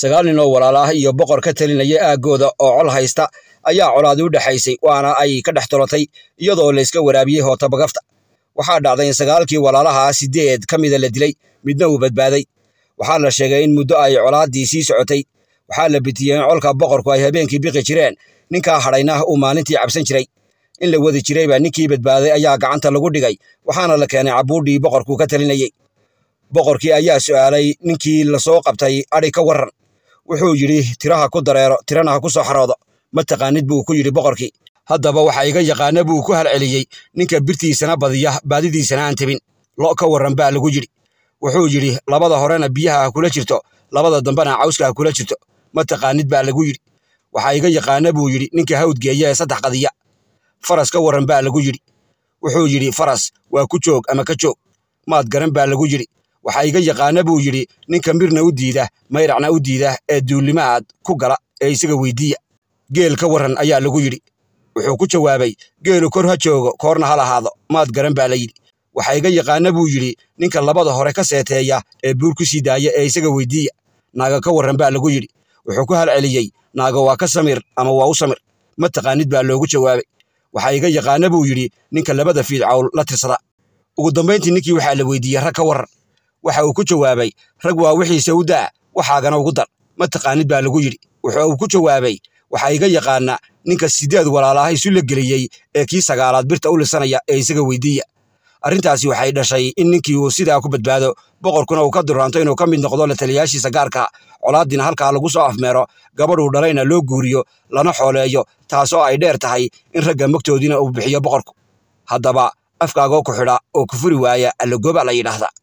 sagaal nin oo walaal ah iyo boqor ka talinaya aaggooda oo col haysta ayaa colaadi u dhexaysay waana ay ka dhex tolotay iyadoo layska waraabiyey hootabagafta waxaa dhacday in sagaalkii walaalaha siddeed ka mida la dilay midna uu badbaaday waxaa la sheegay in muddo ay colaaddii sii socotay waxaa la bitiyey in colka boqorku ay habeenkii biqi jireen ninkaa hadhayna uu maalintii cabsan jiray in la wadi jirayba ninkii badbaaday ayaa gacanta lagu dhigay waxaana la keenay cabuudhii boqorku ka talinayey boqorkii ayaa su'aalay ninkii lasoo qabtay adhi ka warran wuxuu yidhi tiraha ku dareero tirana ha ku soo xaroodo ma taqaanid buu ku yidhi boqorkii haddaba waxa iga yaqaana buu ku halceliyey ninka birtiisana badiya baadidiisana aan tebin lo' ka warran baa lagu yidhi wuxuu yidhi labada horena biyaha ha kula jirto labada dambena cawska ha kula jirto ma taqaanid baa lagu yidhi waxa iga yaqaana buu yidhi ninka hawdgeeya ee saddex qadiya faras ka warran baa lagu yidhi wuxuu yidhi faras waa ku joog ama ka joog maad garan baa lagu yidhi waxa iga yaqaana buu yidhi ninka mirna u diida mayracna u diida ee duulimaad ku gala ee isaga weydiiya geel ka warran ayaa lagu yidhi wuxuu ku jawaabay geelu kor ha joogo koorna ha lahaado maad garan baa la yidhi waxa iga yaqaana buu yidhi ninka labada hore ka seeteeya ee buur ku sii daaya ee isaga weydiiya naaga ka warran baa lagu yidhi wuxuu ku halceliyey naaga waa ka samir ama waa u samir ma taqaanid baa loogu jawaabay waxa iga yaqaana buu yidhi ninka labada fiidcawl la tirsada ugu dambayntii ninkii waxaa la weydiiyey rag ka warran waxa uu ku jawaabay rag waa wixiise u daa waxaagana ugu dar ma taqaanid baa lagu yidhi wuxuu uu ku jawaabay waxaa iga yaqaana ninka siddeed walaalaha isu la geliyey ee kii sagaalaad birta u lisanaya ee isaga weydiiya arrintaasi waxay dhashay in ninkii uu sidaa ku badbaado boqorkuna uu ka duraanto inuu ka mid noqdo la taliyaashiisa gaarka colaaddiina halkaa lagu soo afmeero gabadhuu dhalayna loo guuriyo lana xooleeyo taasoo ay dheer tahay in ragga mogtoodiina uu bixiyo boqorku haddaba afkaagoo ku xidha oo ku furi waaya allagoba la yidhaahdaa